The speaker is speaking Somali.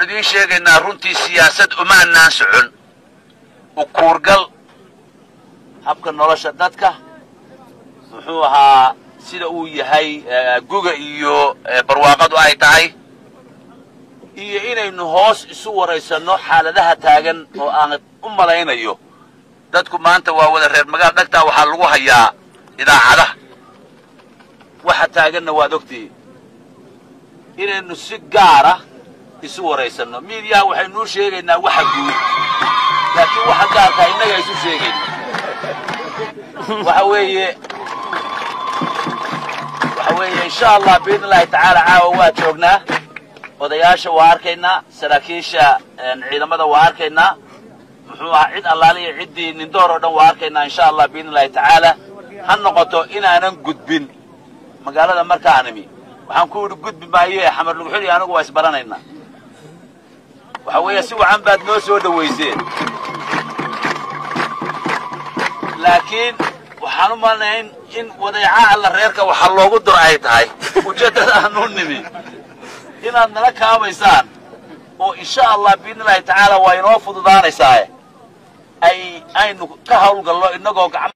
waxaannu idiin sheegaynaa runtii siyaasad umaanaan socon ukuurgal habka nolosha dadka muxuu ahaa sida uu yahay guga iyo barwaaqadu ay tahay iyo inaynu hoos isu waraysanno xaaladaha taagan oo aan u malaynayo dadku maanta waa wada reer magaal dhagtaa waxaa lagu hayaa idaacadaha waxa taaganna waad ogtihiin inaynu si gaara isu waraysanno miidiyaha waxaynuu sheegaynaa waxa guud laakiin waxa gaarkaa innaga isu sheegayna waxa weeye waxa weeye insha allah biidn illahi tacaala caawa waa joognaa odayaasha waa arkaynaa saraakiisha ciidamada waa arkaynaa muxuu ahaa cid allaaliya ciddii nindoor oo dhan waa arkaynaa insha allah biidn illahi tacaala ha noqoto inaanan gudbin magaalada markaan imi waxaan ku yidhi gudbi maaye xamar luguxuli anagu waa isbaranaynaa waxa weeye si wacan baad noo soo dhowayseen laakiin waxaan u malnayn in wadeeca alla reerka waxa loogu duro ay tahay ujeeddada aanu nimi inaad nala kaabaysaan oo insha allah biidn illahi tacaala waa inoo fududaanaysaaye ay aynu ka hawlgallo innagoo gacmo